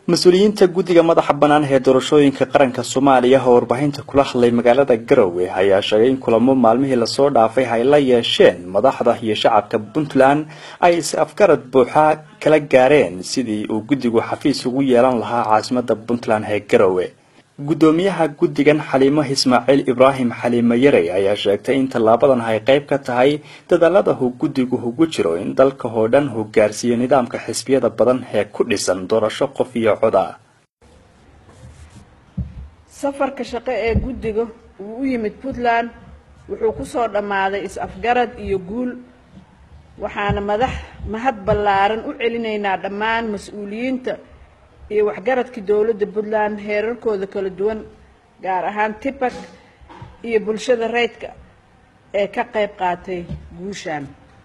mas-uuliyiinta guddiga madaxa bannaan ee doorashooyinka qaranka soomaaliya oo warbaahinta kula hadlay magaalada garowe ayaa sheegay in kulamo maalmihii lasoo dhaafay ay la yeesheen madaxda iyo shacabka puntland ay is afgarad buuxa kala gaareen sidii uu guddigu xafiis ugu yeelan lahaa caasimada puntland ee garowe guddoomiyaha guddigan xaliimo ismaaciil ibraahim xaliimo yarey ayaa sheegtay in tallaabadan ay qayb ka tahay dadaalada uu guddigu ugu jiro in dalka oo dhan uu gaarsiiyo nidaamka xisbiyada badan ee ku dhisan doorasho qof iyo coda safarka shaqo ee guddiga uu u yimid puntland wuxuu kusoo dhammaaday is-afgarad iyo guul waxaana madax mahad ballaaran u celinaynaa dhammaan mas-uuliyiinta iyo waxgaradkii dowladda puntland heerarkooda kala duwan gaar ahaan tipak iyo bulshada rayidka ee ka qayb qaatay guushaan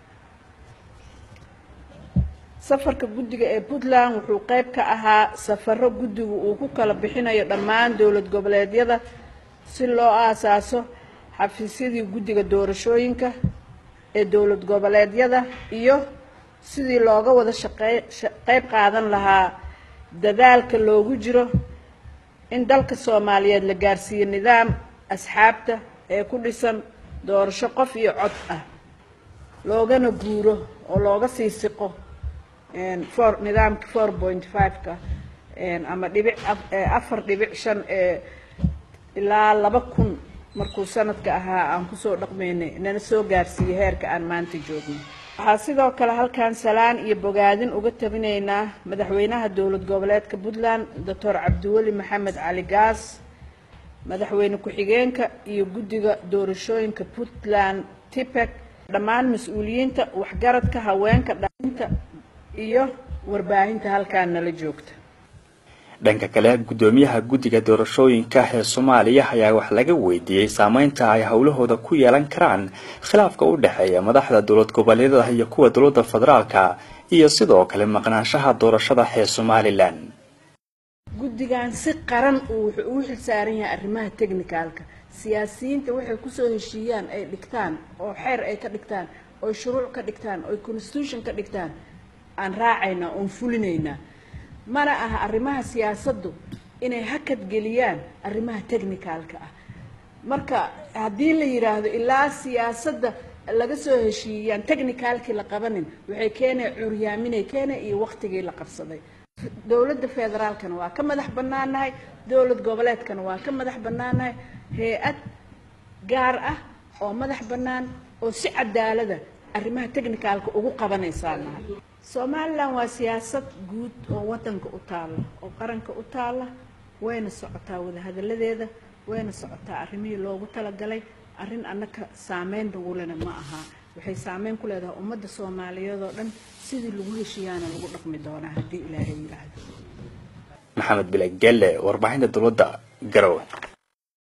safarka guddiga ee puntland wuxuu qayb ka ahaa safaro guddigu uu ku kala bixinayo dhammaan dowlad goboleedyada si loo aasaaso xafiisyadii guddiga doorashooyinka ee dowlad goboleedyada iyo sidii looga wada shaqey qayb qaadan lahaa dadaalka loogu jiro in dalka soomaaliyeed la gaarsiiyo nidaam asxaabta ee ku dhisan doorasho qof iyo cod ah loogana guuro oo looga sii siqo for nidaamka four point five-ka ama dhibic afar dhibic shan ee ilaa laba kun markuu sanadka ahaa aan kusoo dhaqmaynay nana soo gaarsiiyey heerka aan maanta joogno waxaa sidoo kale halkan salaan iyo bogaadin uga tabinaynaa madaxweynaha dowlad goboleedka puntland doctor cabdiweli maxamed cali gaas madaxweyne ku-xigeenka iyo guddiga doorashooyinka puntland tipec dhammaan mas-uuliyiinta waxgaradka haweenka dhainta iyo warbaahinta halkaan nala joogta dhanka kale guddoomiyaha guddiga doorashooyinka ee soomaaliya ayaa wax laga weydiiyey saameynta ay howlahooda ku yeelan karaan khilaafka u dhexeeya madaxda dowlad goboleedyada iyo kuwa dowladda federaalka iyo sidoo kale maqnaanshaha doorashada ee somalilan guddigan si qaran uu wuxuu ugu xilsaaran yahay arrimaha technicalka siyaasiyiinta waxay kusoo heshiiyaan ay dhigtaan oo xeer ay ka dhigtaan oo shuruuc ka dhigtaan oo constitution ka dhigtaan aan raacaynaa oon fulinaynaa mana aha arrimaha siyaasaddu inay hakad geliyaan arrimaha technicalka ah marka haddii la yidhaahdo ilaa siyaasadda laga soo heshiiyaan technicalkii la qabanin waxay keenaya cuuryaaminay keena iyo waktigii la qabsaday dowladda federaalkana waa ka madax bannaanahay dowlad goboleedkana waa ka madax bannaanahay hay-ad gaar ah oo madax bannaan oo si cadaalada arrimaha technicalka ugu qabanaysaa nahay somalilan waa siyaasad guud oo wadanka u taalla oo qaranka u taalla wayna socotaa wadahadaladeeda wayna socotaa arrimihii loogu talagalay arrin annaka saameyn lagulena ma aha waxay saameyn ku leedahay ummadda soomaaliyeed oo dhan sidii lagu heshiiyaana lagu dhaqmi doonaa haddii ilaahay yidhaahdo maxamed bile gelle warbaahinta dowladda garowe